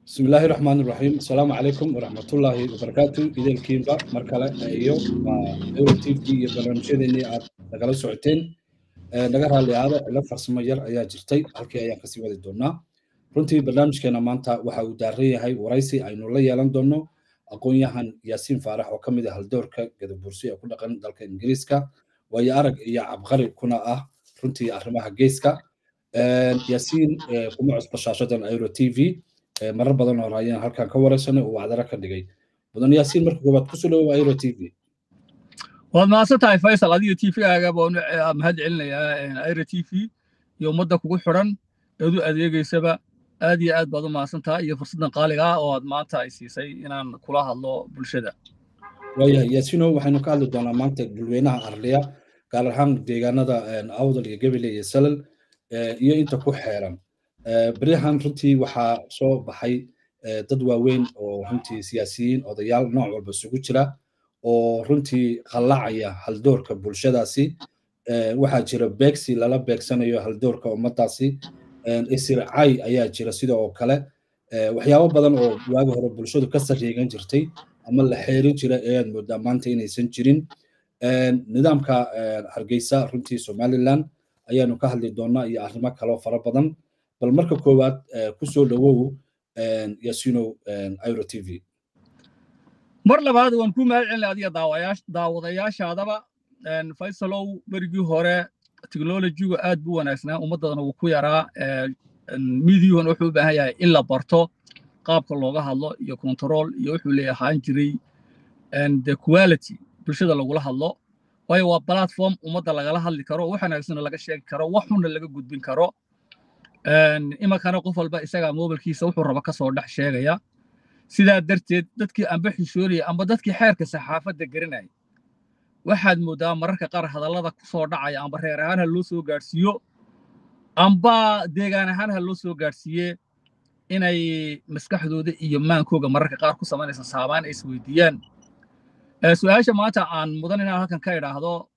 بسم الله الرحمن الرحيم السلام عليكم ورحمة الله وبركاته إذا الكيمبا مركلة أيو وإيو تي في برنامجيني aad nagala socoteen naga raali aada ila farsamo yar ayaa jirtay halkii ayaan kasii wadi doonaa runtii barnaamijkeena maanta waxa uu daaran yahay waraysi aynu la yeelan doono aqoon-yahan yaasiin faarax oo ka mid ah haldoorka gadabuursi ee ku dhaqan dalka ingiriiska waayo arag iyo cabqari kuna ah runtii arrimaha geeska yaasiin kuma cusbo shaashadan airo t v marar badan oo raayaan halkan ka waraysanay oo wacdara ka dhigay mudan yaasiin marka koowaad kusoo dhawow airo t v waad mahadsan tahay faysal adiga t v-gaaga baan mahad celinayaa airo t v iyo ummadda kugu xidhan eed u adeegeysaba aad iyo aad baad u mahadsan tahay iyo fursaddan qaaliga ah oo aad maanta ay siisay inaan kula hadlo bulshada waayahay yaasiino waxaynu ka hadli doonaa maanta bulweynaha arliya gaar ahaan deegaanada awdal iyo gebile iyo salal iyo inta ku xeeran beryahan runtii waxaa soo baxay dad waaweyn oo runtii siyaasiyiin odayaal nooc walba isugu jira oo runtii qallacaya haldoorka bulshadaasi waxaa jira beegsi lala beegsanayo haldoorka ummadaasi isircay ayaa jira sida oo kale waxyaabo badan oo waagi hore bulshadu ka sariigan jirtay ama la xeerin jira ayaad moodaa maanta inaysan jirin nidaamka hargeysa runtii somaliland ayaanu ka hadli doonaa iyo arrimo kaloo fara badan bal marka koowaad kusoo dhawow yasinow iro t v mar labaad waan ku mahad celina adiga daawadayaashaadaba faysalow berigii hore teknolojigu aad buu wanaagsanaa ummaddana wuu ku yaraa midiyuhuna wuxuu u baahan yahay in la barto qaabka looga hadlo iyo control iyo wuxuu leeyahaan jiray the quality bulshada lagula hadlo waayo waa platform ummadda lagala hadli karo wax wanaagsana laga sheegi karo wax xunna laga gudbin karo imankana qof walba isagaa mobilkiisa wuxuu raba ka soo dhex sheegaya sidaa darteed dadkii amba xishoonaya amba dadkii xeerka saxaafadda garanaya waxaad mooddaa mararka qaar hadallada ku soo dhacaya amba reer ahaan ha loo soo gaadhsiiyo amba deegaan ahaan ha loo soo gaadhsiiye inay maskaxdooda iyo maankooga mararka qaar ku samaynaysa saabaan ay isweydiiyaan su-aasha maanta aan mudan inaan halkan ka idhaahdo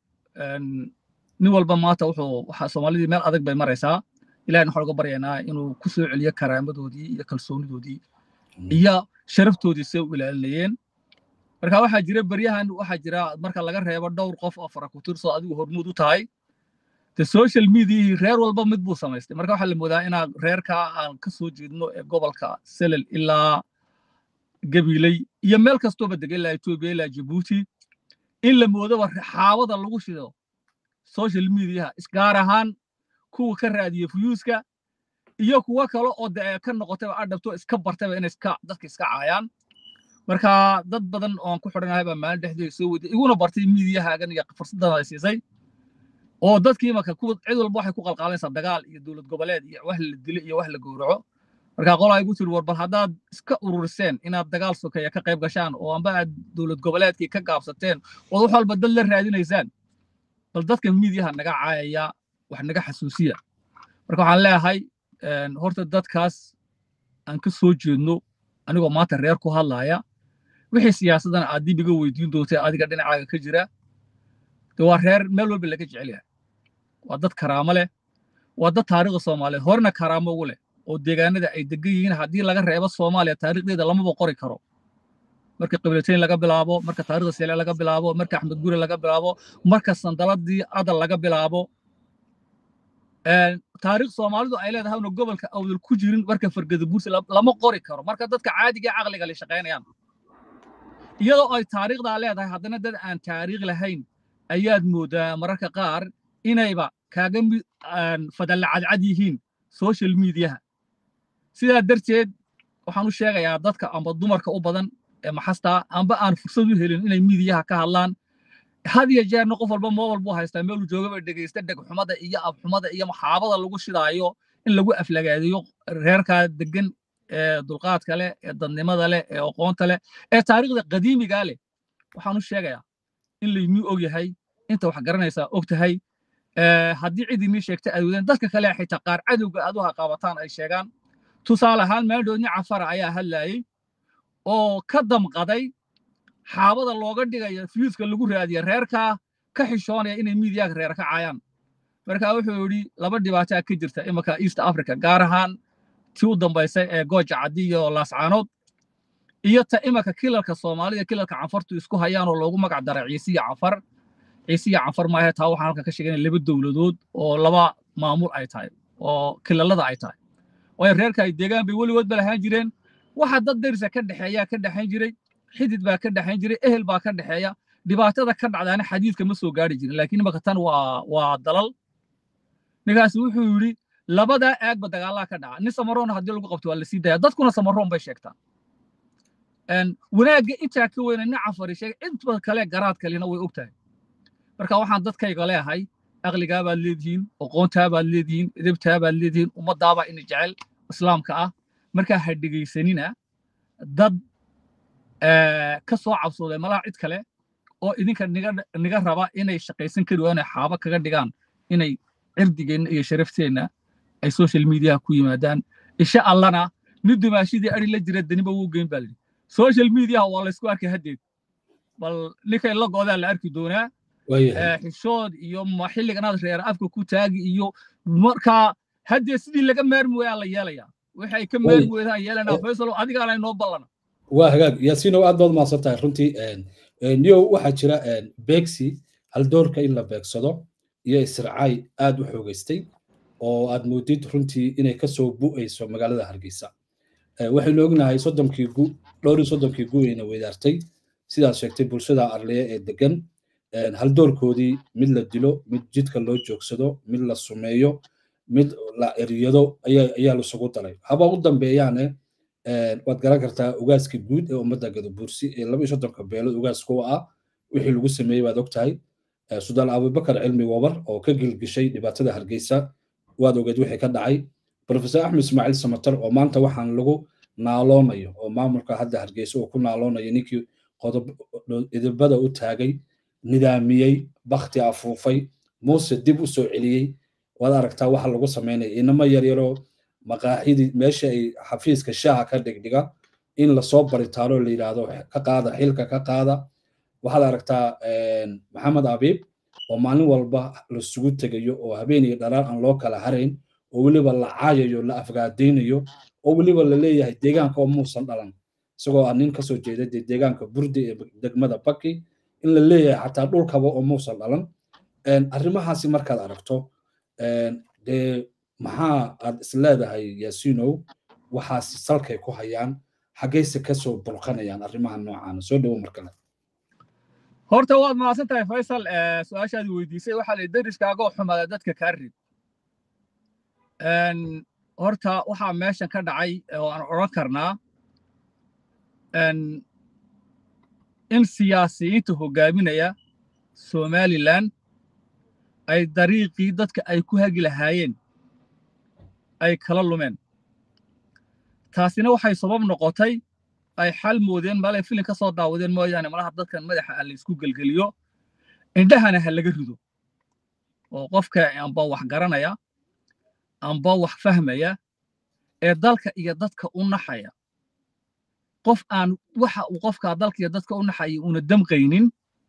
nin walba maanta wuxuu waxa soomaalidii meel adag bay maraysaa ilahin waxaan uga baryaynaa inuu ku soo celiyo karaamadoodii iyo kalsoonidoodii iyo sharaftoodii say u ilaalinayeen marka waxaa jira beryahan waxaa jira marka laga reebo dhowr qof oo farakutirso adigu hormuud u tahay de social mediahii reer walba mid buu samaystay marka waxaa la moodaa inaa reerkaa aan ka soo jeedno ee gobolka selel ilaa gabiley iyo meel kastooba dega ilaa etoobiya ilaa jabuuti in la moodaba xaawada lagu shido social mediaha isgaar ahaan kuwa ka raadiya fuyuuska iyo kuwo kale oo de ka noqotayba adhabto iska bartayba inay iska dadka iska caayaan marka dad badan oo aan ku xidhanahay baa maalin dhexdeeda soo weyday iguna bartay miidiyahaagan iyo fursaddan ay siisay oo dadkii marka kuwa cid walba waxay ku qalqaalanaysaa dagaal iyo dowlad goboleed iyo wax la dilo iyo wax la gowraco marka qolaa igu tiri war bal haddaad iska ururiseen inaad dagaal sokeeya ka qayb gashaan oo amba aad dowlad goboleedkii ka gaabsateen ood wax walba dad la raadinaysaan bal dadka miidiyaha naga caayaya wax naga xasuusiya marka waxaan leeyahay horta dadkaas aan ka soo jeedno anigoo maanta reer ku hadlaaya wixii siyaasaddan aad dib iga weydiin doontay adiga dhinacaaga ka jira de waa reer meel walba laga jecel yahay waa dad karaamo leh waa dad taariikhda soomaaliyeed horena karaamo ugu leh oo deegaanada ay degan yihiin haddii laga reebo soomaaliya taariikhdeeda lamaba qori karo marka qiblatayn laga bilaabo marka taariikhda sele laga bilaabo marka axmed gure laga bilaabo marka sandaladii adal laga bilaabo taariikh soomaalidu ay leedahay una gobolka awdal ku jirin marka fargada buursi lama qori karo marka dadka caadiga caqliga la shaqaynayaan iyadoo ay taariikhdaa leedahay haddana dad aan taariikh lahayn ayaad moodaa mararka qaar inayba kaaga fadalla cadcad yihiin social mediaha sidaa darteed waxaan u sheegayaa dadka amba dumarka u badan ee maxasta amba aan fursad u helin inay miidiyaha ka hadlaan had iyo jeerna qof walba moobal buu haystaa meeluu joogaba dhegaysta dhegxumada iyo abxumada iyo maxaabada lagu shidaayo in lagu aflagaadiyo reerkaa degan ee dulqaadka leh ee dadnimada leh ee aqoonta leh ee taariikhda qadiimigaa leh waxaan u sheegayaa in laymii og yahay inta wax garanaysaa og tahay haddii cid imii sheegta ay wadeen dadka kale xitaa qaar cadowga aad u haqaabataan ay sheegaan tusaale ahaan meeldhoodni cafara ayaa hadlaayey oo ka damqaday xaabada looga dhigayo fiyuuska lagu raadiya reerkaa ka xishoonaya inay miidiyaga reer ka caayaan marka wuxuu yidhi laba dhibaataa ka jirta imanka east africa gaar ahaan tii u dambaysay ee gooja caddi iyo laascaanood iyo ta imanka kilalka soomaalida kilalka canfartu isku hayaan oo loogu magac daray ciise iyo canfar ciise iyo canfar maahe taa waxaan halkan ka sheegay laba dowladood oo laba maamul ay tahay oo kilalada ay tahay waayo reerka ay deegaan bay weligood ba lahaan jireen waxa dad derisa ka dhexeeyaa ka dhexayn jiray xidid baa ka dhexayn jiray ehel baa ka dhexeeya dhibaatada ka dhacdaana xadiidka ma soo gaari jirin laakiin imanka tan waa waa dalal ninkaasi wuxuu yidhi labadaa aagba dagaallaa ka dhaca nin samaroona haddii lagu qabto waa la sii daya dadkuna samaroon bay sheegtaa wanaagga intaa ka weyna nin cafari sheegay inta kale garaad kalena way og tahay marka waxaan dadkayga leehay aqligaa baad leedihiin aqoontaa baad leedihiin edebtaa baad leedihiin ummaddaabaa ina jecel islaamka ah markaa ha dhegaysanina dad ka soo cabsooday malaha cid kale oo idinka niga raba inay shaqaysan kari waanay xaaba kaga dhigaan inay cirdigeenna iyo sharafteenna ay social mediaha ku yimaadaan insha allana nin dumaashidii ari la jira daniba wuu geyn baa lidhi social mediaha waa laysku arkay haddeed bal ninkay la goodaa la arki doonaa xishood iyo xilliganaad reer afka ku taagi iyo markaa haddee sidii laga maarmi wayaa la yeelayaa wixii ay ka maarmi weydaan yeelanaa faysalo adigaana inoo ballana waa hagaag yaasiinow aad baad mahadsan tahay runtii niyow waxaa jira beegsi haldoorka in la beegsado iyo israacay aad u xoogaystay oo aad moodid runtii inay kasoo bu'ayso magaalada hargeysa waxaynu ognahay soddonkii gu dhowrii soddonkii gu ayna weydaartay sidaad sheegtay bulshada arliya ee degan haldoorkoodii mid la dilo mid jidka loo joogsado mid la sumeeyo mid la eriyado ayaa lasugu daray haba u dambeeyaane waad garan kartaa ugaaska guud ee ummadda gadabuursi ee laba iyo soddonka beelood ugaas kuwa ah wixii lagu sameeyey baad og tahay sudaan abubakar cilmi wabar oo ka gilgishay dhibaatada hargeysa waad ogeed wixii ka dhacay profesor axmed ismaaciil samatar oo maanta waxaan lagu naaloonayo oo maamulka hadda hargeysa uu ku naaloonayo ninkii qodob idibada u taagay nidaamiyey bakti afuufay muuse dib u soo celiyey waad aragtaa waxa lagu samaynaya inama yaryaroo maqaaxidii meesha ay xafiiska shaaha ka dhigdhiga in lasoo baritaaro la yidhaahdo ka qaada xilka ka qaada waxaad aragtaa maxamed abiib oo maalin walba lasugu tegayo oo habeen iyo dharaar aan loo kala harayn oo weliba la caayayo la afgaadaynayo oo weliba la leeyahay deegaanka oo muusan dhalan isagoo ah nin kasoo jeeda dee deegaanka burdi ee degmada baki in la leeyahay xataa dhulkaba oo muusan dhalan arrimahaasi markaad aragto dee maxaa aad isleedahay yaasiinow waxaasi salkay ku hayaan xaggayse kasoo burqanayaan arrimaha noocaana soo dhowo mar kale horta waad mahadsan tahay faysal su-aashaadii weydiisay waxaa la dariskaagoo xumaada dadka kaa rid horta waxaa meeshan ka dhacay oo aan odhan karnaa in siyaasiyiinta hoggaaminaya somalilan ay dariiqii dadka ay ku hagi lahaayeen ay kala lumeen taasina waxay sabab noqotay ay xal moodeen maalay filin ka soo daawadeen mooyaane malaha dadkan madaxa ha laysku gelgeliyo indhahana ha laga rido oo qofka amba wax garanaya amba wax fahmaya ee dalka iyo dadka u naxaya qof aan waxa uu qofka dalka iyo dadka u naxaya una damqaynin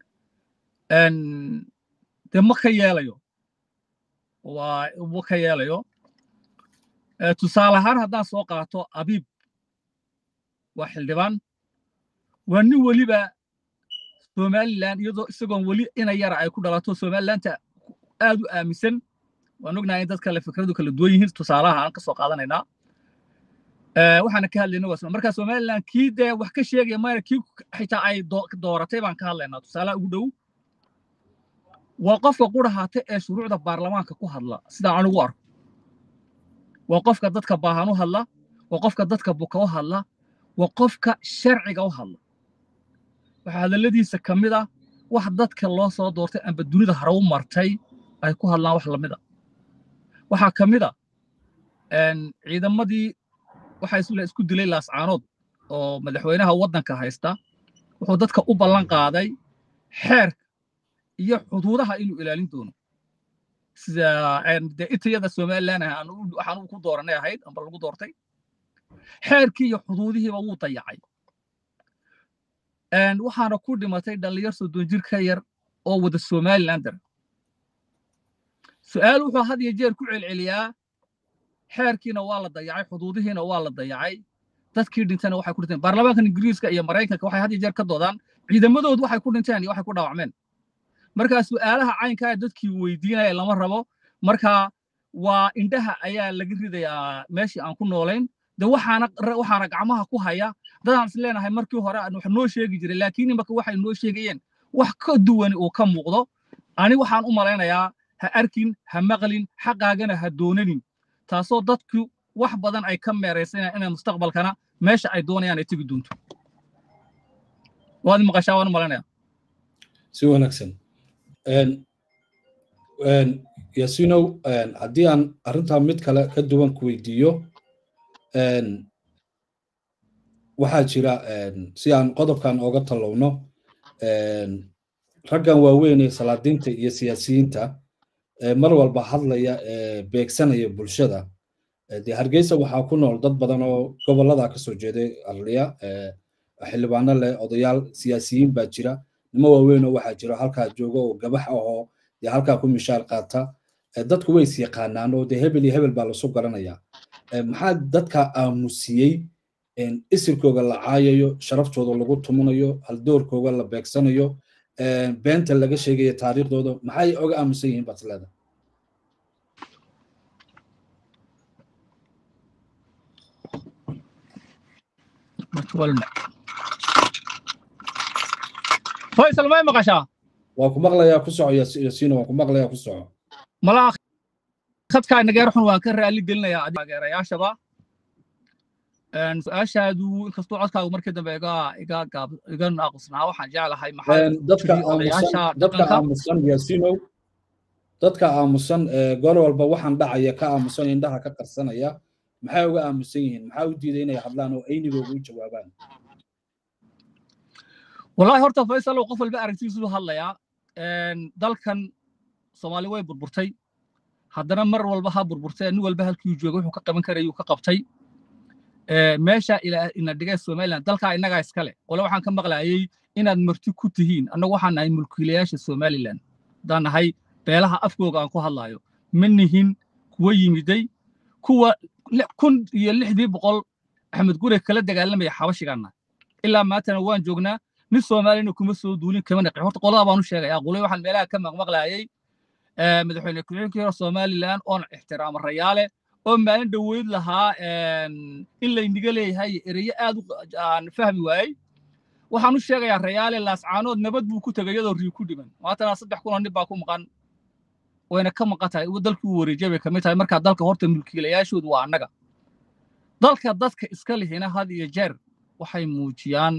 dee ma ka yeelayo waa ma ka yeelayo tusaale ahaan haddaan soo qaato abiib waa xildhibaan waa nin weliba somalilan iyadoo isagoon weli ina yara ay ku dhalato somalilanta aad u aaminsan waan ognahay in dad kale fikradu kala duwan yihiin tusaalaha aan ka soo qaadanaynaa waxaana ka hadlayna waa marka somalilan kii dee wax ka sheegaya mayna kii xitaa ay dooratay baan ka hadlaynaa tusaalaha ugu dhow waa qofka qurahaata ee shuruucda baarlamaanka ku hadla sidaan anigu arko waa qofka dadka baahan u hadla waa qofka dadka buka u hadla waa qofka sharciga u hadla waxaa hadalladiisa ka mid ah wax dadka loo soo doortay amba dunida hore u martay ay ku hadlaan wax lamid a waxaa ka mid a ciidamadii waxaa isku dilay laascaanood oo madaxweynaha waddanka haysta wuxuu dadka u ballan qaaday xeerka iyo xuduudaha inuu ilaalin doono sida dee itayada somalilan waxaan ku dooranay ahayd amba lagu doortay xeerkii iyo xuduudihiiba wuu dayacay waxaana ku dhimatay dhallinyar soddon jir ka yar oo wada somalilander su'aal wuxuu had iyo jeer ku celceliyaa xeerkiina waa la dayacay xuduudihiina waa la dayacay dadkii dhintana waxay ku dhinteen baarlamaankan ingiriiska iyo maraykanka waxay had iyo jeer ka doodaan ciidamadoodu waxay ku dhinteen iyo waxay ku dhaawacmeen markaa su'aalaha caynkaa dadkii weydiinaya lama rabo markaa waa indhaha ayaa laga ridayaa meeshii aan ku noolayn de waxaana waxaana gacmaha ku haya dadaan is leenahay markii hore aan wax noo sheegi jiray laakiin imaka waxay noo sheegayeen wax ka duwani uu ka muuqdo ani waxaan u malaynayaa ha arkin ha maqlin xaqaagana ha doonanin taasoo dadku wax badan ay ka meeraysanayaan inay mustaqbalkana meesha ay doonayaan ay tegi doonto waad maqashaa waan u malaynayaa si wanaagsan yasinow haddii aan arrintaa mid kale ka duwan ku weydiiyo waxaa jira si aan qodobkan ooga tallowno raggan waaweyn ee salaadiinta iyo siyaasiyiinta mar walba hadlaya beegsanaya bulshada dee hargeysa waxaa ku nool dad badan oo gobollada ka soo jeeday arliya xildhibaano leh odayaal siyaasiyiin baa jira nimo waaweyn oo waxaa jira halkaa jooga oo gabax ahoo dee halkaa ku mishaar qaata dadku way is yaqaanaan oo dee hebel iyo hebel baa lasu garanaya maxaa dadka aamusiyey isirkooga la caayayo sharaftooda lagu tumanayo haldoorkooga la beegsanayo beenta laga sheegayo taariikhdooda maxay oga aamusan yihiin baad leeda faysal may maqashaa waa ku maqlayaa ku soco yasiino waan ku maqlayaa ku soco malaa khadkaa nageer xun waan ka raali gelinayaa taageerayaashaba su-aashaadu inkastuu codkaagu markii dambe iga iga gaab iga naaqusnaa waxaan jeclahay dadka aamusan dadka aamusan yasinow dadka aamusan goor walba waxaan dhacaya ka aamusan indhaha ka qarsanaya maxay uga aamusan yihiin maxaa u diiday inay hadlaan oo aynigooga u jawaabaan wallahi horta faysalow qof walba aragtiisu hadlayaa dalkan soomaali way burburtay haddana mar walba ha burburtay nin walba halkii jooga wuxuu ka qaban karayuu ka qabtay meesha ina dhigay somaliland dalkaa innagaa iskale qole waxaan ka maqlaayey inaad marti ku tihiin annagu waxaan nahay mulkiilayaasha somaliland haddaan nahay beelaha afkooga aan ku hadlaayo ma nihin kuwa yimiday kuwa kun iyo lixdii boqol axmed gure kala dagaalamaya xabashigaanna ilaa maantana waan joognaa nin soomaaliyana kuma soo duulin kama naqi horta qolada baan u sheegaya qole waxaan meelaha ka maqmaqlaayey madaxweyne ku-xigeenkii hore somaliland oon ixtiraamo rayaale oo maalin dhoweyd lahaa in layniga leeyahay ereyo aad aan fahmi waayey waxaan u sheegayaa rayaale laascaanood nabad buu ku tegay iyadoo rii ku dhiman maantana saddex kunoo nin baa ku maqan wayna ka maqan tahay dalkii uu wareejiyay bay kamid tahay markaa dalka horta mulkiilayaashoodu waa annaga dalka dadka iska lihina had iyo jeer waxay muujiyaan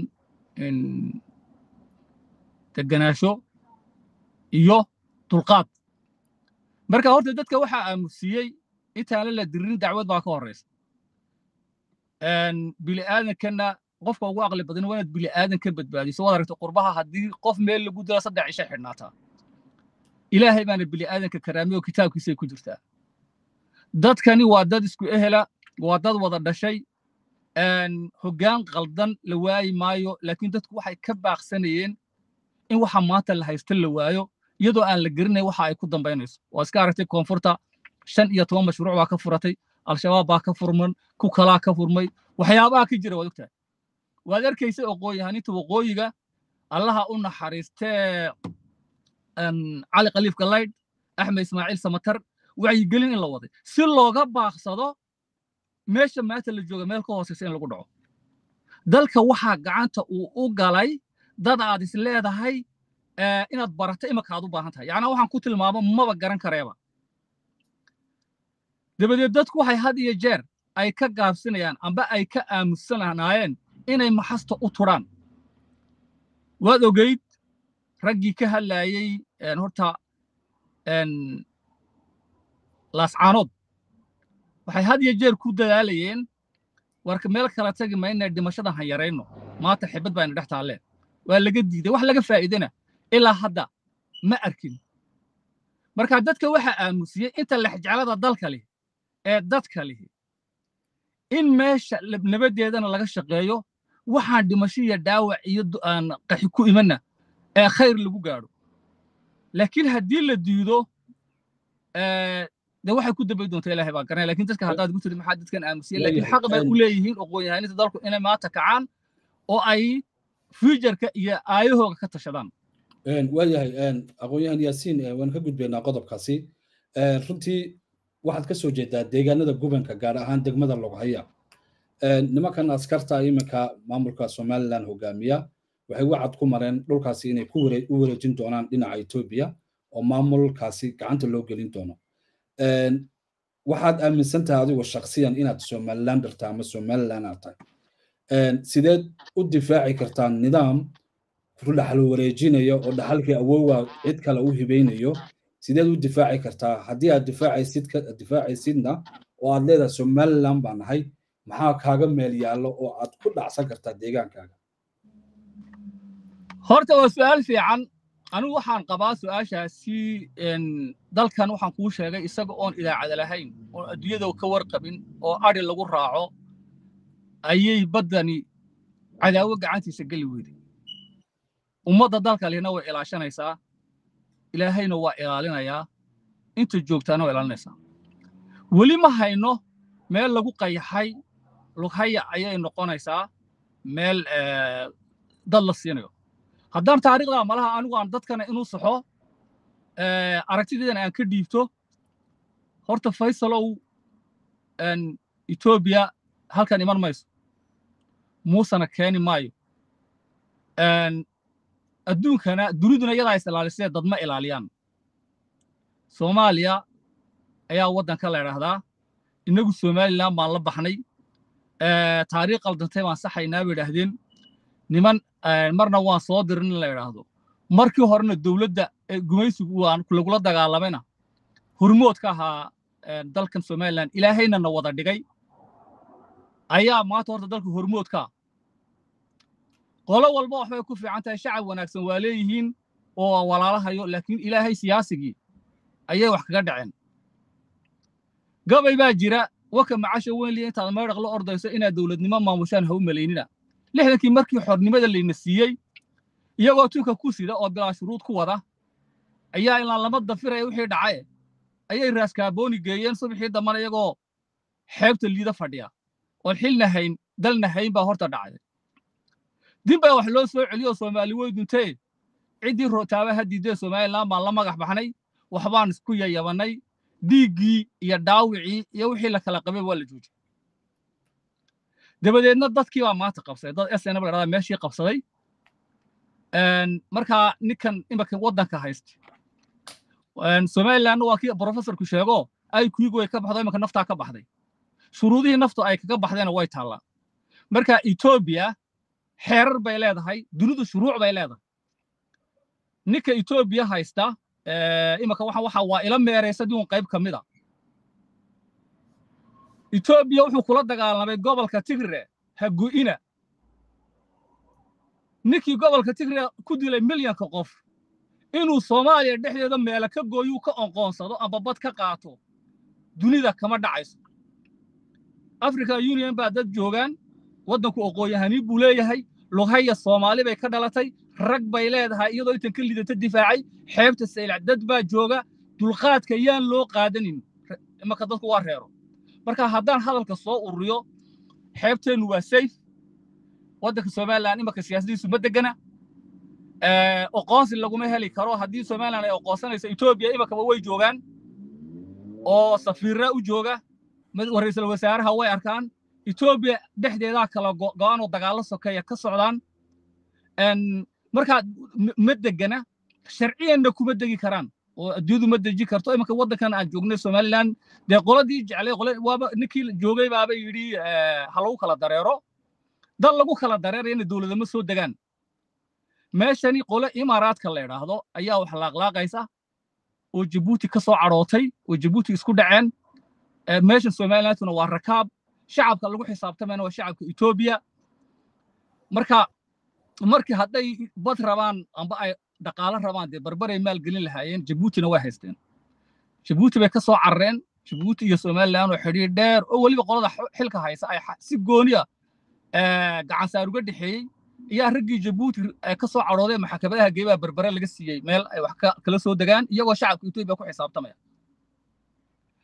deganaasho iyo dulqaad marka horta dadka waxaa aamusiyey intaana la dirin dacwad baa ka horraysa bili'aadankana qofka ugu aqli badan waa inaad bili'aadan ka badbaadiso waad aragta qurbaha haddii qof meel lagu dilo saddex cishay xidhnaataa ilaahay baana bili'aadanka karaamay oo kitaabkiisay ku jirtaa dadkani waa dad isku ehela waa dad wada dhashay hoggaan qaldan la waayi maayo laakiin dadku waxay ka baaqsanayeen in waxa maanta la haysta la waayo iyadoo aan la gerinayn waxa ay ku dambaynayso waa iska aragtay koonfurta shan iyo toban mashruuc baa ka furatay al-shabaab baa ka furman ku kalaa ka furmay waxyaabaha ka jira waad ogtahay waad arkaysay oqooyahaninta waqooyiga allaha u naxariistee cali khaliif galaydh axmed ismaaciil samatar wacyigelin in la waday si looga baaqsado meesha maanta la jooga meel ka hooseysa in lagu dhaco dalka waxaa gacanta uu u galay dad aad is leedahay inaad barato imaka aad u baahan tahay yacnaa waxaan ku tilmaamo maba garan kareeba dabadeed dadku waxay had iyo jeer ay ka gaabsinayaan amba ay ka aamusanaanaayeen inay maxasta u turaan waad ogeyd raggii ka hadlaayey horta laascaanood waxay had iyo jeer ku dadaalayeen warka meel kala tagi mayna dhimashadan han yarayno maanta xibad bayna dhex taalleen waa laga diiday wax laga faa'iidana ilaa hadda ma arkin marka dadka waxaa aamusiyey inta lexjeclada dalka leh ee dadka lihi in meesha nabaddeedana laga shaqeeyo waxaan dhimasho iyo dhaawac iyo aan qaxi ku imanna ee khayr lagu gaadho laakiin haddii la diido dee waxay ku dambay doontaa ilaahay baa garanaya lakin dadka haddaad gu tiri maxaa dadkan aamusiya lakin xaq bay u leeyihiin aqoon-yahaninta dalku inay maanta kacaan oo ay futureka iyo aayahooga ka tashadaan waayahay aqoon-yahan yaasiin waan ka gudbaynaa qodobkaasi runtii waxaad ka soo jeedaa deegaanada gubanka gaar ahaan degmada loghaya nimankan askarta iminka maamulka somaliland hogaamiya waxay wacad ku mareen dhulkaasi inay u wareejin doonaan dhinaca etoobiya oo maamulkaasi gacanta loo gelin doono waxaad aaminsan tahay adigu shaksiyan inaad somalilander tahay ama somaliland aad tahay sideed u difaaci kartaa nidaam dhaxal wareejinaya oo dhaxalkii awowga cid kale u hibeynayo sideed u difaaci kartaa haddii aad difaacaysid difaacaysidna oo aad leedahay somaliland baa nahay maxaa kaaga meel yaallo oo aad ku dhacsan kartaa deegaankaaga horta waa su'aal fiican anigu waxaan qabaa su'aashaasi dalkan waxaan kuu sheegay isaga oon idaacada lahayn oon adduunyada ka warqabin oo adhi lagu raaco ayay baddani cadaawo gacantiisa geli weyday ummadda dalka lihna way ilaashanaysaa ilaahayna waa ilaalinayaa inta joogtaana waa ilaalinaysaa weli ma hayno meel lagu qayaxay lughaya ayay noqonaysaa meel dad la siinayo haddaan taariikhda malaha anigu aan dadkana inuu saxo aragtideedana aan ka dhiibto horta faysalow etoobiya halkan iman mayso muusena keeni maayo adduunkana duniduna iyadaa is ilaalisee dad ma ilaaliyaan soomaaliya ayaa waddanka la idhaahdaa innagu somaliland baan la baxnay taariikh qaldantay baan saxaynaa bay idhaahdeen niman marna waan soo dirin in la idhaahdo markii horena dowladda gumaysigu waan lagula dagaalamayna hormood ka ahaa dalkan somaliland ilaahayna na wada dhigay ayaa maanta horta dalka hormoodkaa qolo walba waxbay ku fiican tahay shacab wanaagsan waa leeyihiin oo walaalahayo laakiin ilaahay siyaasigii ayay wax kaga dhaceen gabay baa jira waka macasha weyn liya intaad meedhaq la ordayso inaad dowladnimo maamushaan ha u malaynina lixdankii markii xornimada layna siiyey iyagoo tunka ku sida oo bilaa shuruud ku wada ayaa ilaan lama dafiraya wixii dhacaye ayay raaskaabooni geeyeen subaxii dambana iyagoo xeebta liida fadhiya oon xilna hayn dalna hayn baa horta dhacday din baa wax loo soo celiyo soomaali wey duntee ciddii rootaaba ha diidee somaliland baan la magax baxnay waxbaan isku yayabannay dhiiggii iyo dhaawicii iyo wixii la kala qabay waa la joojiyey dabadeedna dadkii baa maanta qabsaday dad snb la dhahdaa meeshii qabsaday markaa ninkan imanka waddanka haysta somalilandna waa kii professorku sheego ay kuigu way ka baxdo imanka naftaa ka baxday shuruudihii naftu ay kaga baxdayna way taallaa marka etoobiya xeerar bay leedahay dunidu shuruuc bay leedahay ninka etoobiya haysta imanka waxa waxa waa ila meeraysa diun qayb ka mid a etoobiya wuxuu kula dagaalamay gobolka tigre hagu'ina ninkii gobolka tigre ku dilay milyanka qof inuu soomaaliya dhexdeeda meela ka gooyuu ka onqoonsado amba bad ka qaato dunida kama dhacayso african union baa dad joogaan waddanku oqooyahanii buu leeyahay lughaya soomaali bay ka dhalatay rag bay leedahay iyadoo intan ka lidata difaacay xeebta saylac dad baa jooga dulqaadka yaan loo qaadanin imanka dadku waa reero marka haddaan hadalka soo ururiyo xeebteennu waa sayf waddanka somaliland imanka siyaasadiisu ma degana oqoonsi laguma heli karo haddii somaliland ay oqoonsanayso etoobiya imankaba way joogaan oo safiirra u jooga ra'iisul wasaaraha way arkaan etoobiya dhexdeedaa kala go'aan oo dagaallo sokeeya ka socdaan markaa ma degana sharciyanna kuma degi karaan oo adduunyadu ma deji karto imanka waddankan aan joognay somaliland dee qoladii jeclay qole waaba ninkii joogay baaba yidhi ha lagu kala dareero dal lagu kala dareerayana dowladama soo degaan meeshani qole imaaraadka la idhaahdo ayaa wax laaqlaaqaysa oo jabuuti ka soo cadhootay oo jabuuti isku dhaceen meeshan somalilandtuna waa rakaab shacabka lagu xisaabtamayna waa shacabka etoobiya marka markii hadday bad rabaan amba ay dhaqaalo rabaan dee barbaray maalgelin lahaayeen jabuutina way haysteen jabuuti bay ka soo carareen jabuuti iyo somaliland oo xidhiir dheer oo weliba qolada xilka haysa ay si gooniya gacansaar uga dhexeeyey ayaa raggii jabuuti ka soo cadhoodeen maxkamadaha geebaa berbere laga siiyey meel ay wax kala soo degaan iyagoo shacabka etoobiya ku xisaabtamaya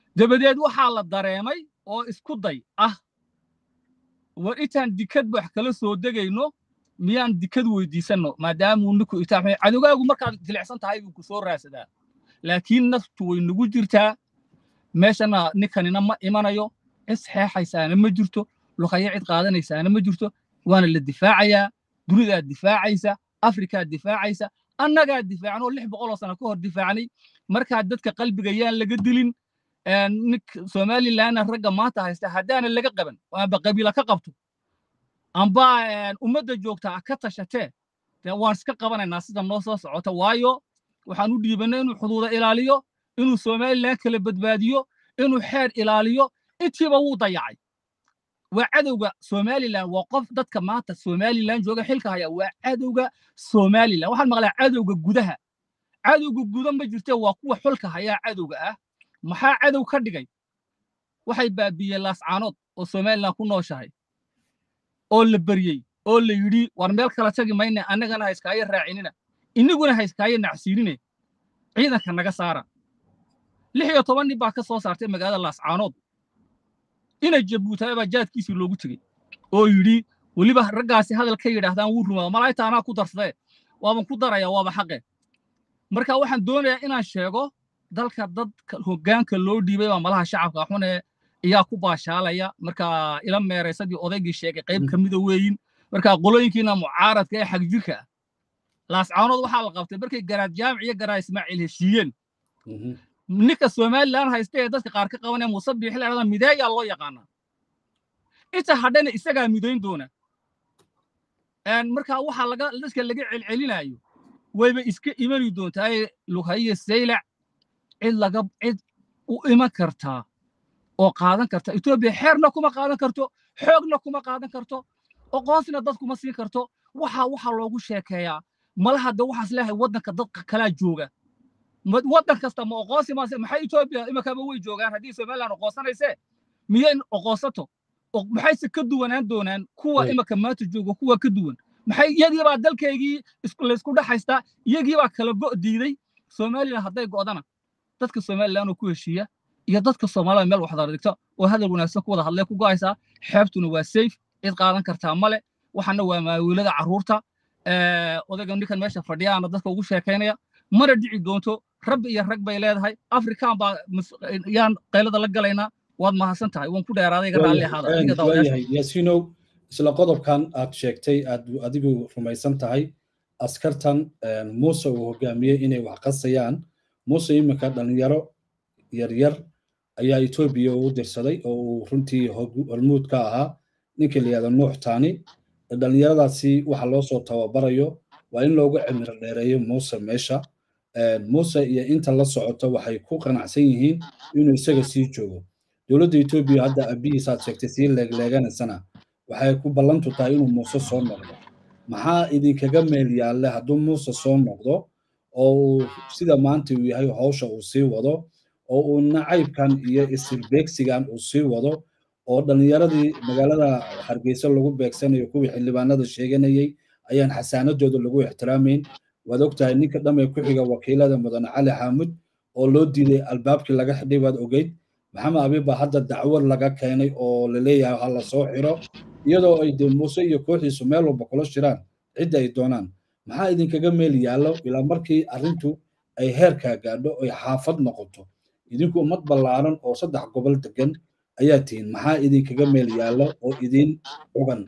dabadeed waxaa la dareemay oo isku day ah war intaan dikad wax kala soo degayno miyaan dikad weydiisanno maadaamuu ninku itaamay cadowgaagu markaad jilicsan tahay buu ku soo raadsadaa laakiin naftu way nagu jirtaa meeshana ninkanina ma imanayo cid saxeexaysaana ma jirto luqaya cid qaadanaysaana ma jirto waana la difaacayaa dunidaad difaacaysa afrikaad difaacaysa annagaa difaacan oo lix boqol oo sano ka hor difaacnay markaa dadka qalbiga yaan laga dilin nink somalilandna ragga maanta haysta haddaana laga qaban amba qabiila ka qabto amba ummadda joogtaa ka tashatee dee waan iska qabanaynaa sida noo soo socota waayo waxaan u dhiibannay inuu xuduuda ilaaliyo inuu somaliland kala badbaadiyo inuu xeer ilaaliyo intiiba wuu dayacay waa cadowga somaliland waa qof dadka maanta somaliland jooga xilka haya waa cadowga somaliland waxaan maqlaa cadowga gudaha cadowga guda ma jirte waa kuwa xulka hayaa cadowga ah maxaa cadow ka dhigay waxay baabiiyeen laascaanood oo somaliland ku nooshahay oo la beryey oo la yidhi war meel kala tagi mayne annagana ha iskaayo raacinina iniguna ha iskaayo nacsiinine ciidanka naga saara lix iyo toban nin baa ka soo saartay magaalada laascaanood ina jabuutaay baa jaadkiisii loogu tegey oo yidhi weliba raggaasi hadal ka yidhaahdaan wuu rumaado malaa'igta anaa ku darsadee waaban ku daraya waaba xaqe marka waxaan doonayaa inaan sheego dalka dadka hoggaanka loo dhiibay baa malaha shacabka xune ayaa ku baashaalaya marka ila meeraysadii odaygii sheegay qayb ka mida weeyin marka qolooyinkiina mucaaradka ee xagjirka ah laascaanood waxaa la qabtay markay garaad jaamic iyo garaad ismaaciil heshiiyeen ninka somaliland haysta ee dadka qaar ka qabanaya muuse biixi la dhahda mideeyaa loo yaqaanaa inta hadhana isagaa midayn doona marka waxaa laga dadka laga celcelinayo wayba iska imani doontaa lughaye saylac cid laga cid u iman kartaa oo qaadan karta etoobiya xeerna kuma qaadan karto xoogna kuma qaadan karto oqoonsina dad kuma siin karto waxa waxa loogu sheekeeyaa malaha de waxaas leeyahay waddanka dadka kalaa jooga waddan kasta ma oqoonsi maase maxay etoobiya imakaba way joogaan haddii somaliland oqoonsanaysee miyay oqoonsato maxayse ka duwanaan doonaan kuwa imaka maanta jooga kuwa ka duwan maxay iyagii baa dalkaygii laysku dhexaystaa iyagii baa kala go' diiday somaliland hadday go'dana dadka somaliland oo ku heshiiya iyo dadka soomaalida meel waxdar dhigto oo hadal wanaagsan ku wada hadlee ku go'aysaa xeebtuna waa safe cid qaadan kartaa male waxana waa maawiilada carruurta odayga ninkan meesha fadhiyaana dadka ugu sheekaynaya mana dhici doonto rabbi iyo rag bay leedahay afrikaan baa yaan qaylada la galaynaa waad mahadsan tahay waan ku dheeraaday iga raalli ahaada yaasinow isla qodobkan aad sheegtay aad adigu rumaysan tahay askartan muuse uu hogaamiyey inay wax qasayaan muuse iminka dhalinyaro yaryar ayaa etoobiya u dirsaday oo uu runtii hormuud ka ahaa ninkii layihahdo nuux taani dhalinyaradaasi waxa loo soo tababarayo waa in loogu cimiro dheereeyo muuse meesha muuse iyo inta la socoto waxay ku qanacsan yihiin inuu isaga sii joogo dowladda etoobiya hadda abihiisaad sheegtay sii leegleeganaysana waxay ku ballantu tahay inuu muuse soo noqdo maxaa idinkaga meel yaalle hadduu muuse soo noqdo oo uu sida maanta uu yahay hawsha uu sii wado oo uu nacaybkan iyo isirbeegsigan uu sii wado oo dhallinyaradii magaalada hargeysa lagu beegsanayo kuwii xildhibaanada sheeganayey ayaan xasaanadooda lagu ixtiraamayn waad ogtahay ninka dhamee ku xiga wakiilada mudane cali xaamud oo loo diiday albaabkii laga xidhay waad ogeyd maxamed abi baa hadda dacwad laga keenay oo laleeyahay ha la soo xiro iyadoo ay dee muuse iyo kooxiisu meel walba kula shiraan cidda ay doonaan maxaa idinkaga meel yaallo ilaa markii arrintu ay heerkaa gaadho ay xaafad noqoto idinku ummad ballaaran oo saddex gobol degan ayaa tihiin maxaa idinkaga meel yaallo oo idin cugan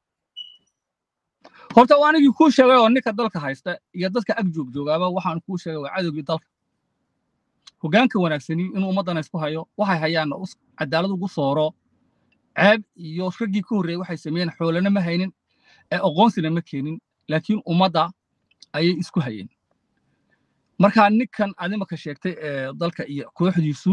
horta waa anigii kuu sheegay oo ninka dalka haysta iyo dadka ag joog joogaaba waxaan kuu sheegay waa cadowgii dalka hoggaanka wanaagsani inuu ummaddana isku hayo waxay hayaan cadaalad ugu sooro ceeb iyo raggii ka horreeyey waxay sameeyeen xoolana ma haynin ee aqoonsina ma keenin laakiin ummadda ayay isku hayeen marka ninkan adimaka sheegtay ee dalka iyo kooxdiisu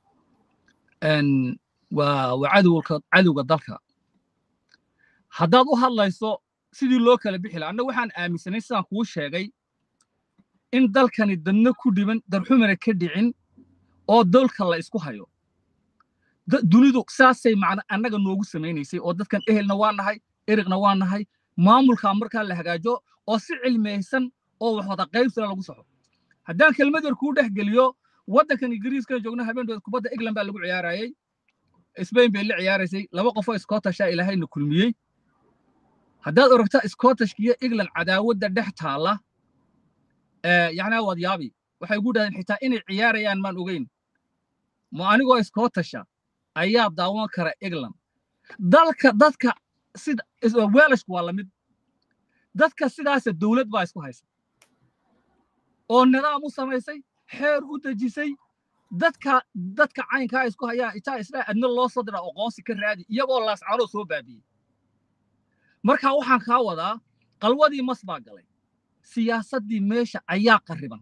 waa waa cadowga cadowga dalka haddaad u hadlayso sidii loo kala bixi laha annaga waxaan aaminsanay sidaan kuu sheegay in dalkani dadna ku dhiban darxumana ka dhicin oo dalka la isku hayo dunidu saasay macna annaga noogu samaynaysay oo dadkan ehelna waa nahay eriqna waa nahay maamulkaa markaa la hagaajo oo si cilmiyaysan oo wax wada qaybsana lagu soxo haddaan kelmad yar kuu dhex geliyo waddankan ingiriiskan joogna habeendood kubadda england baa lagu ciyaarayey spain bay la ciyaaraysay laba qofoo scottisha ilaahayna kulmiyey haddaad oragta scottishka iyo england cadaawadda dhex taalla yacnaa waad yaabi waxay ugu dhahdeen xitaa inay ciyaarayaan maan ogeyn ma anigoo scottisha ayaa daawan kara england dalka dadka sida welashku waa lamid dadka sidaasa dowlad baa isku haysa oo nidaam u samaysay xeer u dejisay dadka dadka caynkaa isku hayaa itaa isla adna loo soo dira aqoonsi ka raadi iyagoo laascanoo soo baabiyey marka waxaan kaa wadaa qalwadii mas baa galay siyaasaddii meesha ayaa qarriban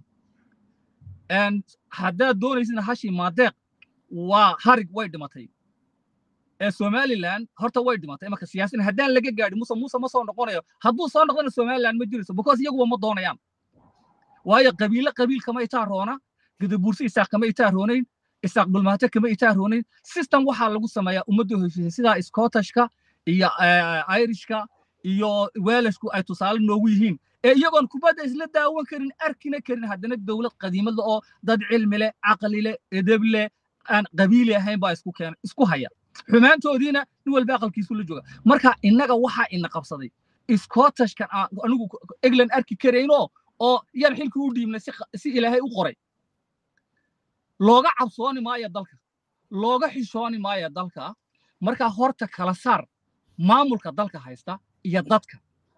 haddaad doonaysina hashii maadeeq waa harig way dhimatay ee somaliland horta way dhimatay marka siyaasin haddaan laga gaadhin muuse muuse ma soo noqonayo hadduu soo noqdana somaliland ma jirayso because iyaguba ma doonayaan waayo qabiile qabiil kama itaa roona gadabuursi isaaq kama itaa roonayn isaaq dhulmaato kama itaa roonayn system waxaa lagu sameeyaa ummaddu heshiisay sidaa scottishka iyo irishka iyo welashku ay tusaale noogu yihiin ee iyagoon kubadda isla daawan karin arkina karin haddana dowlad qadiimad oo dad cilmi leh caqli leh edeb leh aan qabiili ahayn baa isku keena isku haya xumaantoodiina nin walba aqalkiisu la jooga marka innaga waxaa ina qabsaday scottishkan anigu england arki karaynoo oo yaan xilkii u dhiibnay si ilaahay u qoray looga cabsooni maayo dalka looga xishooni maayo dalka marka horta kala saar maamulka dalka haysta iyo dadka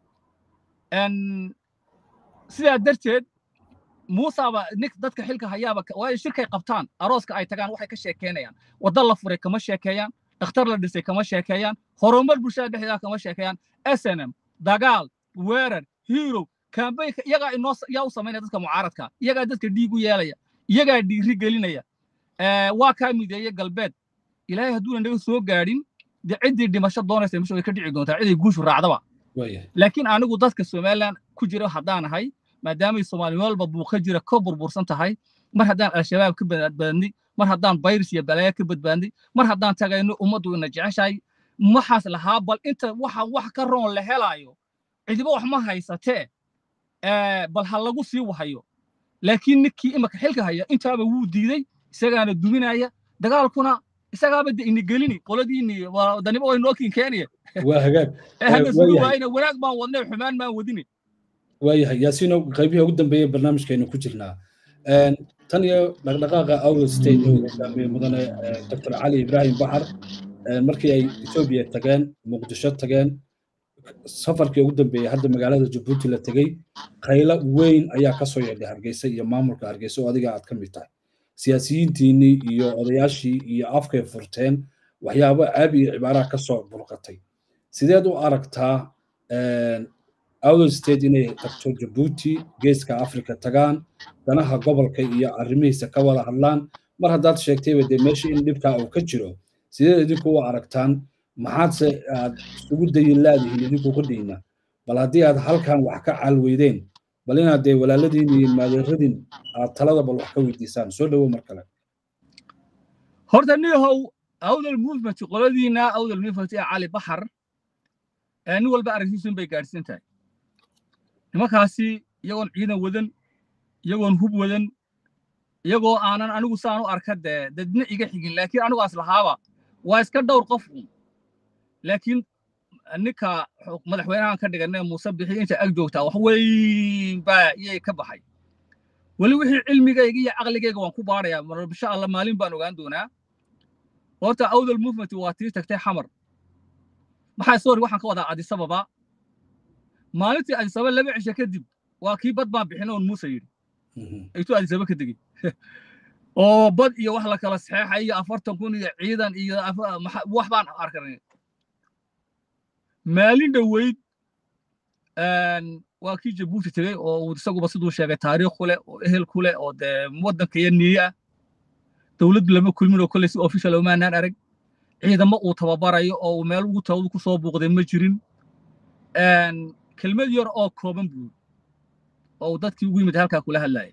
sidaa darteed muusaba nik dadka xilka hayaaba waayo shirkay qabtaan arooska ay tagaan waxay ka sheekeynayaan wadda la furay kama sheekeeyaan dhakhtar la dhisay kama sheekeeyaan horumar bulshada dhexdeeda kama sheekeeyaan snm dagaal weerar hero kambaynka iyagaa inoo yaa u samaynaya dadka mucaaradka iyagaa dadka dhiig u yeelaya iyagaa dhiiri gelinaya waa kaa mideeye galbeed ilaahay hadduuna naga soo gaadhin dee ciddii dhimasho doonaysa meesha way ka dhici doontaa ciday guushu raacdaba laakiin anigu dadka somaliland ku jira haddaan ahay maadaamay soomaali walba buuqa jira ka burbursan tahay mar haddaan al-shabaab ka badbaadnay mar haddaan bayris iyo balaya ka badbaadnay mar haddaan tagayno ummaddu ina jeceshahay waxaas lahaa bal inta waxa wax ka roon la helaayo cidiba wax ma haysatee bal ha lagu sii wahayo laakiin ninkii imaka xilka haya intaaba wuu diiday isagaana duminaya dagaalkuna isagaaba de ini gelini qoladiini daniba way nookin keenaya waa hagaag hadda sugi waayna wanaag baan wadnay xumaan baan wadini waayahay yaasiino qaybihii ugu dambeeyey barnaamijkeenu ku jirnaa tan iyo dhaqdhaqaaqa awdal state ee hogaamiyey mudane dr cali ibrahim baxar markii ay etoobiya tageen muqdisho tageen safarkii ugu dambeeyey hadda magaalada jabuuti la tegey khaylo weyn ayaa ka soo yeedhay hargeysa iyo maamulka hargeysa oo adiga aad ka mid tahay siyaasiyiintiinnii iyo odayaashii iyo afkay furteen waxyaabo caabi iyo cibaaraha ka soo burqatay sideed u aragtaa awdal state inay tagto jabuuti geeska africa tagaan danaha gobolka iyo arrimihiisa ka wada hadlaan mar haddaad sheegtayba dee meesha in dhibkaa uu ka jiro sideed idinku u aragtaan maxaadse aad isugu dayin laadihiin idinku ka dhiyna bal haddii aad halkan wax ka caalweydeen bal inaad dee walaaladiin iyo maadeeradin aad talada bal wax ka weydiisaan soo dhowow mar kale horta niyahow awdal movement qoladiina awdal movement ee cali baxar nin walba aragtiisun bay gaadhsiin tahay nimankaasi iyagoon ciidan wadan iyagoon hub wadan iyagoo aanan anigu saan u arka dee dadna iga xigin laakiin anigu aslahaaba waa iska dhowr qof un laakiin ninka madaxweynahan ka dhiganay muuse bixi inta ag joogtaa wax weyn baa iyay ka baxay weli wixii cilmigayga iyo caqligayga waan ku baarayaa insha allah maalin baan ogaan doonaa horta awdal movement waa tii tagtay xamar maxaa sorry waxaan ka wadaa adisababa maalintii adisababa laba cisho kadib waa kii bad baan bixin oon muuse yidhi aytuu adisababa ka degey oo bad iyo wax la kala saxeexay iyo afartan kun iyo ciidan iyo wax baan arkanay maalin dhoweyd waa kii jabuuti tegey oo isaguba siduu sheegay taariikh ku leh oo ehel ku leh oo dee waddanka iyo niye ah dowladdu lama kulmin oo kolley si official omaanaan arag ciidamo uu tababarayo oo uu meel ugu tawadu ku soo buuqday ma jirin kelmad yar oo kooban buu oo uu dadkii ugu yimid halkaa kula hadlaya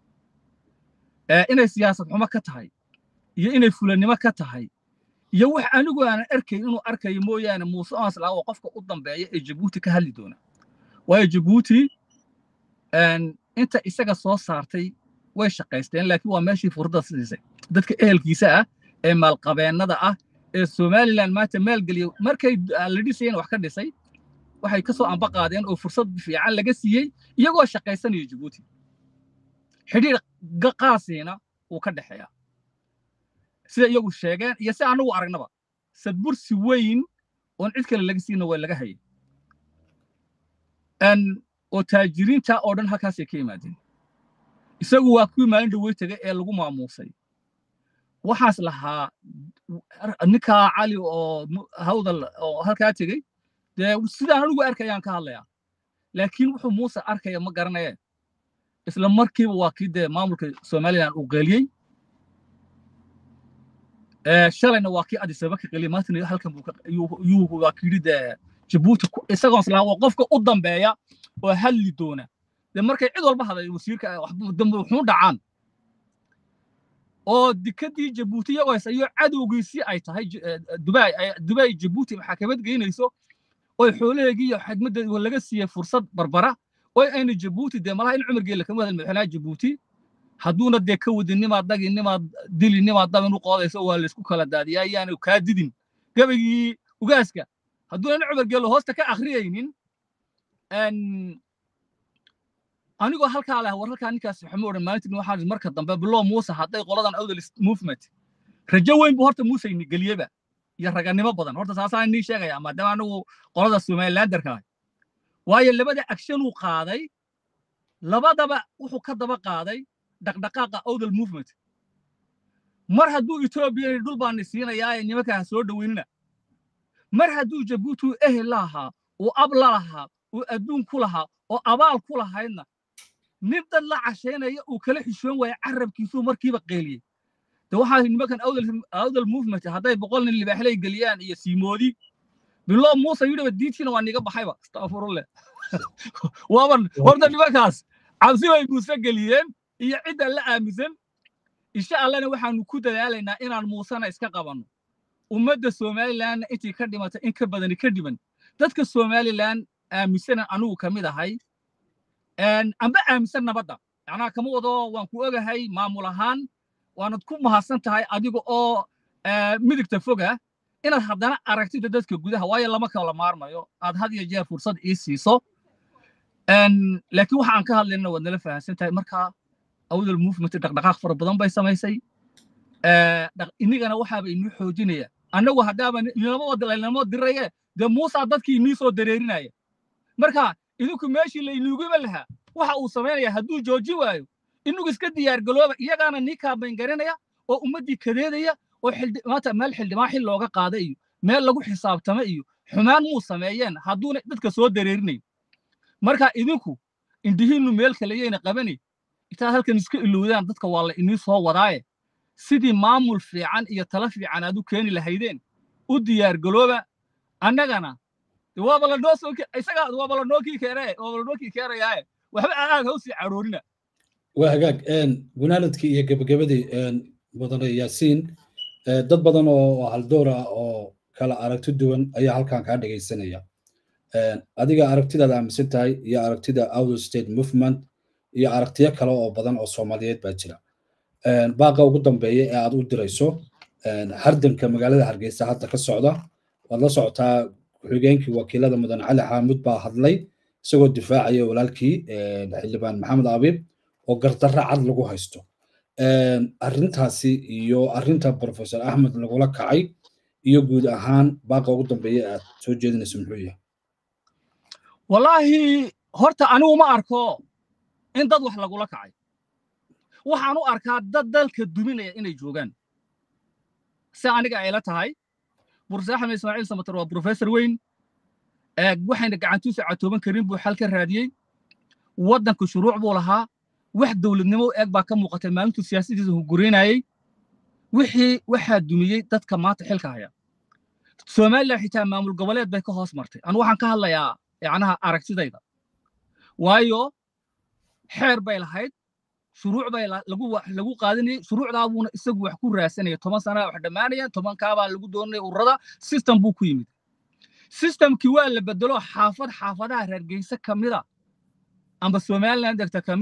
inay siyaasad xumo ka tahay iyo inay fulannimo ka tahay iyo wax anigu aanan arkayn inuu arkayo mooyaane muuse aanslaa oo qofka u dambeeya ee jabuuti ka hadli doona waayo jabuuti inta isaga soo saartay way shaqaysteen laakiin waa meeshii fursadda siisay dadka ehelkiisa ah ee maalqabeennada ah ee somaliland maanta maalgeliya markay la dhisayeen wax ka dhisay waxay ka soo amba qaadeen oo fursad fiican laga siiyey iyagoo shaqaysanaya jabuuti xidhiir qaasiina wuu ka dhexeeyaa sida iyagu sheegeen iyo si annagu aragnaba sadbursi weyn oon cid kale laga siina waa laga hayay oo taajiriinta oo dhan halkaasay ka yimaadeen isagu waa kuwii maalin dhawey tegay ee lagu maamuusay waxaas lahaa ninkaa cali oo hawdal oo halkaa tegey dee sidaan anigu arkayaan ka hadlayaa laakiin wuxuu muuse arkaya ma garanaye isla markiiba waa kii dee maamulka somaliland uu qeeliyey shalayna waa kii adisaba ka qeeliyey maantana halkan yuu waa kiyidhi dee jabuuti isagoon islaa waa qofka u dambeeya oo hadli doona dee markay cid walba haday wasiirka dambe wuxuu dhacaan oo dikadii jabuuti iyagoo haysayo cadowgiisii ay tahay dubai dubai jabuuti maxaakamad geynayso oy xoolaheegii iyo xidmadda laga siiyey fursad barbara oy ayna jabuuti dee malaha in cumar geela kama hadal madaxweynaha jabuuti hadduuna dee ka wadin nimaad dagi nimaad dili nimaad dabin u qoodayso waa laysku kala daadiyaa yaanu kaa didin gabaygii ugaaska hadduuna in cumar geelo hoosta ka akhriyaynin anigoo halkaa leh war halkaa ninkaas waxama odhan maalintii waxaan marka dambe bilow muuse hadday qoladan awdal movement rajo weyn buu horta muuse ini geliyeba iyo raganimo badan horta saasaan inii sheegaya maadaama anigu qolada somalilanderka ah waayo labada action uu qaaday labadaba wuxuu ka daba qaaday dhaqdhaqaaqa awdal movement mar hadduu etoobiya dhul baani siinayaaye nimankaa soo dhoweynina mar hadduu jabuuti uu ehel la lahaa uu ab la lahaa uu adduun ku lahaa oo abaal ku lahaydna nin dad la cashaynaya uu kala xishoon waaya carabkiisuu markiiba qeeliyey de waxaa nimankan awdal movement hadday boqol nin libaaxley geliyaan iyo siimoodi biloo muuse yidhiba diintiina waa niga baxayba astafurullah waaban horta nimankaas cabsi bay muuse geliyeen iyo cidda la aaminsan insha allana waxaanu ku dadaalaynaa inaan muusena iska qabanno ummadda somalilandna intii ka dhimata in ka badani ka dhiman dadka somaliland aaminsanan anugu ka mid ahay amba aaminsan nabadda macnaha kama wado waan ku ogahay maamul ahaan waanad ku mahadsan tahay adiga oo midigta foga inaad haddana aragtida dadka gudaha waayo lama kala maarmayo aad had iyo jeer fursad ii siiso laakiin waxa aan ka hadlayna waad nala fahamsan tahay marka awdal movement dhaqdhaqaaq fara badan bay samaysay inigana waxaaba inii xoojinaya annagu haddaaba inamo diraye dee muusa dadkii inii soo dareerinaya marka idinku meeshii laynuuguma lahaa waxa uu samaynaya hadduu jooji waayo inagu iska diyaargalooba iyagaana nii kaabayn garanaya oo ummaddii kadeedaya oo maanta meel xildhibaan xil looga qaada iyo meel lagu xisaabtama iyo xumaan muu sameeyeen hadduuna dadka soo dareerinayn marka idinku indhihiinnu meel kaleyayna qabani intaad halkan iska ilowdaan dadka waa la inii soo wadaaye sidii maamul fiican iyo tala fiican aad u keeni lahaydeen u diyaargalooba annagana waaba lanoo soo isaga waaba lanoo kii keenaye waaba lanoo kii keenayaaye waxba aad ha usii caroorina waa hagaag gunaanadkii iyo gebagabadii mudane yaasiin dad badan oo haldoora oo kala aragti duwan ayaa halkan kaa dhegaysanaya adiga aragtidaad aaminsan tahay iyo aragtida outer state movement iyo aragtiyo kale oo badan oo soomaaliyeed baa jira baaqa ugu dambeeya ee aad u dirayso hardanka magaalada hargeysa hadda ka socda waad la socotaa ku-xigeenkii wakiilada mudan cali xaamud baa hadlay isagoo difaacaya walaalkii xildhibaan maxamed abiib oo gardarra cad lagu haysto arrintaasi iyo arrinta professor axmed lagula kacay iyo guud ahaan baaqa ugu dambeeya aad soo jeedinayso muxuu yahay wallaahi horta anigu ma arko in dad wax lagula kacay waxaan u arkaa dad dalka duminaya inay joogaan si aniga ayla tahay burse axmed ismaaciil samatar waa professor weyn waxayna gacantiisu catooban karin buu xal ka raadiyey waddanka shuruuc buu lahaa wax dowladnimo u eeg baa ka muuqatay maalintuu siyaasadiisa hunguraynayey wixii waxaa dumiyey dadka maanta xilka haya somalilan xitaa maamul goboleed bay ka hoos martay anu waxaan ka hadlayaa yacnaha aragtidayda waayo xeer bay lahayd shuruuc bay lagu qaadanayey shuruucdaa buuna isagu wax ku raadsanaya toban sana wax dhammaanaya tobankaabaa lagu doonaya ururada system buu ku yimid systemkii waa la bedelo xaafad xaafadaha reergeyse ka mida amba somaliland degta ka mida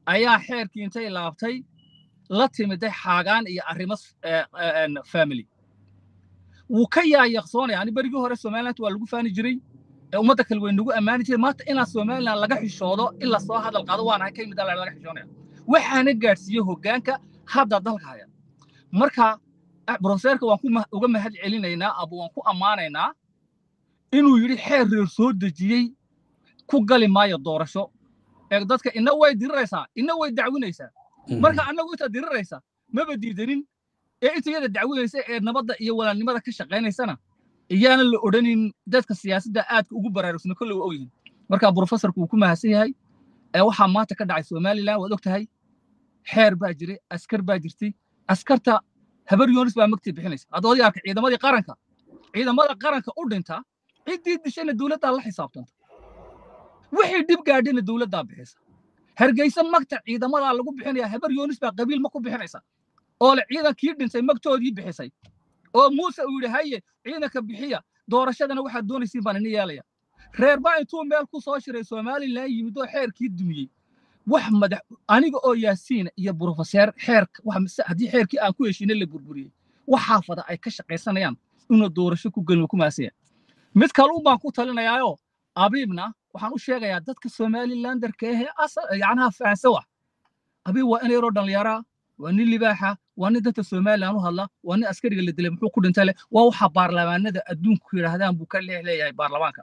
ayaa xeerkii intay laabtay la timiday xaagaan iyo arrimo family wuu ka yaayaqsoonaya ani berigii hore somaliland waa lagu faani jiray ummadda kale way nagu ammaani jiray maanta inaa somaliland laga xishoodo in la soo hadal qaado waanahay ka yimid laga xishoonaya waxaana gaadhsiiyey hoggaanka hadda dalka haya marka brofeserka waan uga mahad celinaynaa aba waan ku ammaanaynaa inuu yidhi xeer reer soo dejiyey ku gali maayo doorasho ee dadka ina way diriraysaa ina way dacwinaysaa marka annagu intaad diriraysa maba diidanin ee inta iyada dacwinaysa ee nabadda iyo walaalnimada ka shaqaynaysana iyaana la odhanin dadka siyaasadda aadka ugu baraarugsana kolle waa ogyihin marka brofesorku wuu ku mahadsan yahay ee waxaa maanta ka dhacay somaliland waad og tahay xeer baa jiray askar baa jirtay askarta habar yoonis baa magtii bixinaysa adoodii arka ciidamadii qaranka ciidamada qaranka u dhinta ciddii dishayna dowladdaa la xisaabtanta wixii dhib gaadhina dowladdaa bixisa hargeysa magta ciidamadaa lagu bixinaya habar yoonis baa qabiil ma ku bixinaysa oo le ciidankii dhintay magtoodii bixisay oo muuse uu yidhi haye ciidanka bixiya doorashadana waxaad doonaysiin baan ini yeelaya reer baa intuu meel ku soo shiray somalilan yimid oo xeerkii dumiyey wax madax aniga oo yaasiina iyo brofeseer xeerka haddii xeerkii aan ku heshiinay la burburiyey wax xaafada ay ka shaqaysanayaan inuu doorasho ku gelin ku maasaya mid kaluun baan ku talinayaayo abiibna waxaan u sheegayaa dadka somalilanderka ahee yacnaha fahansa wax abiib waa in yaroo dhallinyaraa waa nin libaaxa waa nin dadka somalilan u hadla waa nin askariga la dilay muxuu ku dhintay leh waa waxa baarlamaanada adduunku yidhaahdaan buu ka leex leeyahay baarlamaanka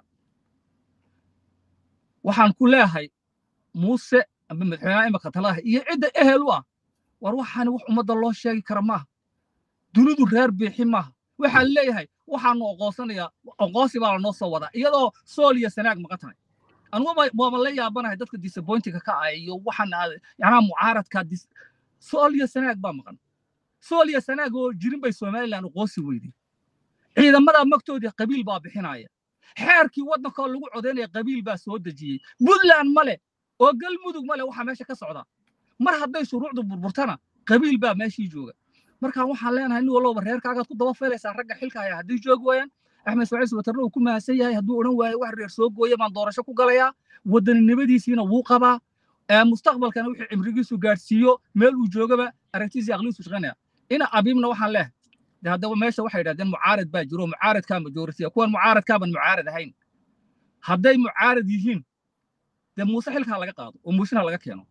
waxaan ku leeyahay muuse amba madaxweynaha imika talaha iyo cidda ehel u ah war waxaani wax ummadda loo sheegi kara maaha dunidu reer biixi maaha waxaan leeyahay waxaanu oqoonsanayaa oqoonsi baa lanoo soo wadaa iyadoo sool iyo sanaag maqan tahay anugu waaba la yaabanahay dadka disappointiga ka ah iyo waxaan yacnaha mucaaradka sool iyo sanaag baa maqan sool iyo sanaag oo jirin bay somaliland oqoonsi weyday ciidamadaa magtoodii qabiil baa bixinaya xeerkii waddankoo lagu codaynaya qabiil baa soo dejiyey puntland male oo galmudug male waxaa meesha ka socda mar hadday shuruucdu burburtana qabiil baa meeshii jooga markaan waxaan leenahay nin walloba reerkaagaad ku daba feelaysaa ragga xilka haya haddii joogi waayaan axmed ismaaciil subatarna uu ku mahadsan yahay hadduu odhan waayo wax reer soo gooya baan doorasho ku galayaa wadaninimadiisiina wuu qabaa mustaqbalkana wixii cimrigiisu gaadhsiiyo meel uu joogaba aragtiisii aqliisu shaqaynaya ina abiibna waxaan leehay de haddaba meesha waxay yidhahdeen mucaarad baa jiro mucaaradkaa majoritiya kuwan mucaaradkaaban mucaarad ahayn hadday mucaarad yihiin dee muuse xilkaa laga qaado oo muusena laga keeno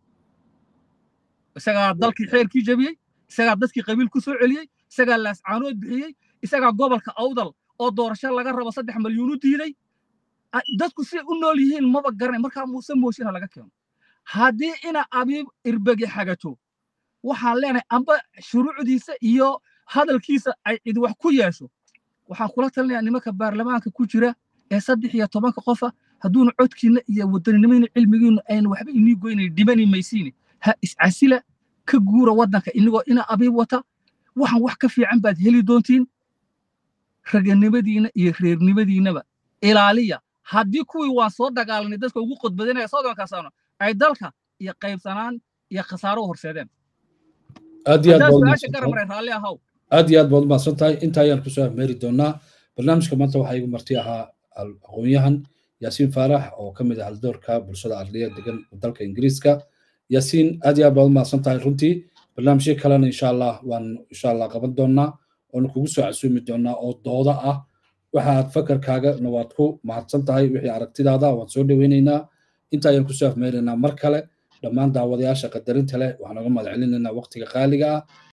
isagaa dalkii xeerkii jebiyey isagaa dadkii qabiil ku soo celiyey isagaa laascaanood bixiyey isagaa gobolka awdal oo doorasho laga rabo saddex malyuun u diiday dadku siday u nool yihiin maba garanay markaa muuse moosina laga keeno haddii ina abiib irbegi xagato waxaan leenahay amba shuruucdiisa iyo hadalkiisa ay cid wax ku yeesho waxaan kula talinayaa nimanka baarlamaanka ku jira ee saddex iyo tobanka qofa hadduuna codkiinna iyo wadaninimadiina cilmigiinu ayna waxba inii goynayn dhimani maysiine ha iscasila ka guura waddanka inagoo ina abiib wata waxaan wax ka fiican baad heli doontiin raganimadiina iyo reernimadiinaba ilaaliya haddii kuwii waan soo dagaalanay dadka ugu qodbadanaya soddonka sano ay dalka iyo qaybsanaan iyo khasaaro u horseedeen aad iyo aad baad su-aasha garamaray raalli ahaw aad iyo aad baad umahadsan tahay inta ayaan kusoo afmeeri doonaa barnaamijka maanta waxaa igu marti ahaa aqoon-yahan yaasiin faarax oo ka mid ah haldoorka bulshada arliya degan dalka ingiriiska yaasiin aad iyo aad baad umahadsan tahay runtii barnaamijyo kalena insha allah waan insha allah qaban doonaa oona kugu soo casuumi doonaa oo dooda ah waxaad fakarkaagana waad ku mahadsan tahay wixii aragtidaada waan soo dhoweynaynaa inta ayaan kusoo afmeeraynaa mar kale dhammaan daawadayaasha qadarinta leh waxaan uga mahad celinaynaa waqtiga qaaliga ah